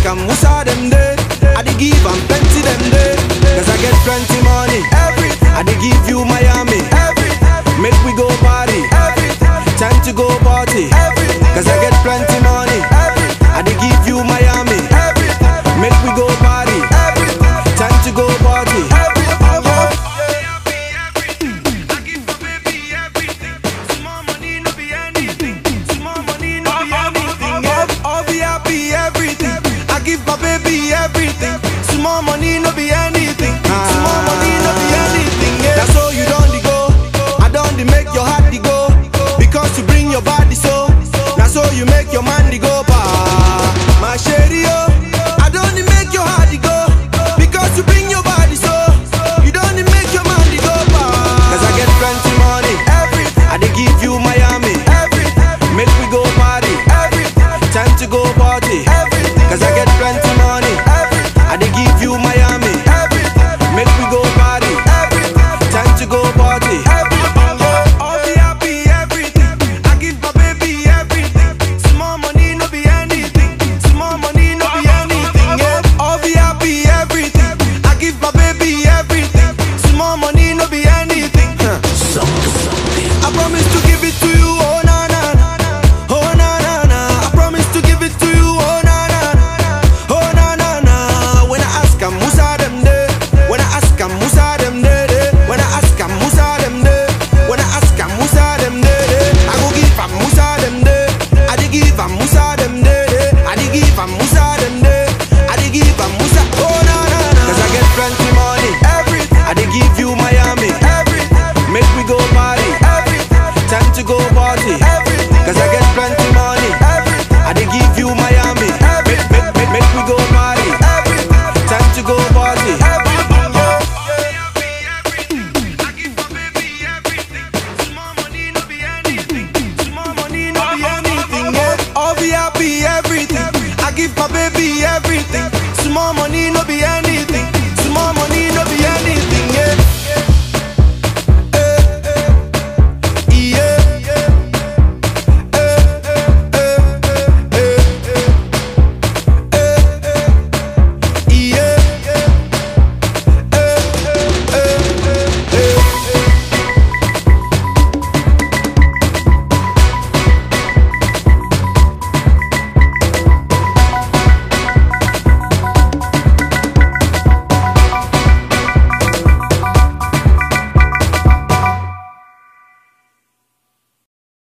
am Musa them day. I dey give am plenty them day. Cause I get plenty money. Everything. I dey give you Miami. Everything. Make we go party. Everything. Time to go party. Everything. Cause I get plenty money. Everything. I dey give you Miami. Everything. Make we go party. Everything. Time to go party. I'll be happy everything. I give my baby everything. Small money no be anything. Small money no be anything. Yeah. That's all you don't dey go. I don't dey make your heart dey go. Because you bring your body so. That's all you make your man dey go. Pa. My shady oh. I don't dey make your heart dey go. Because you bring your body so. You don't dey make your man dey go. Pa. Cause I get plenty money. Everything. I dey give you Miami. Everything. Make we go party. Everything. Time to go party. Everything. Cause I get plenty money. Everything. I dey give you Miami. Everything. Make we go party. Everything. Time to go party. I'll be happy everything. I give my baby everything. Small money no be anything. Small money no be anything. Yeah. I'll be happy everything. I give my baby everything. Small money no be anything. Huh. I promise to give it to you, oh na na na, oh na na na. I promise to give it to you, oh na na na, oh na na na. When I ask am Musa them day, when I ask am Musa them day, day. when I ask am Musa them day, when I ask am Musa them day, day. I go give am Musa them day, I dey give am Musa them day, day. I dey give am Musa them day, I dey give am Musa, oh na na na. Cause I get plenty money, everything. I dey give you Miami, everything. Make we go party, everything. Time to go party, everything. Cause I get plenty money, everything. I dey give you Miami, make, make, make, make we go party, everything. Time to go party, I'll be happy everything. I give my baby everything. Small money no be anything.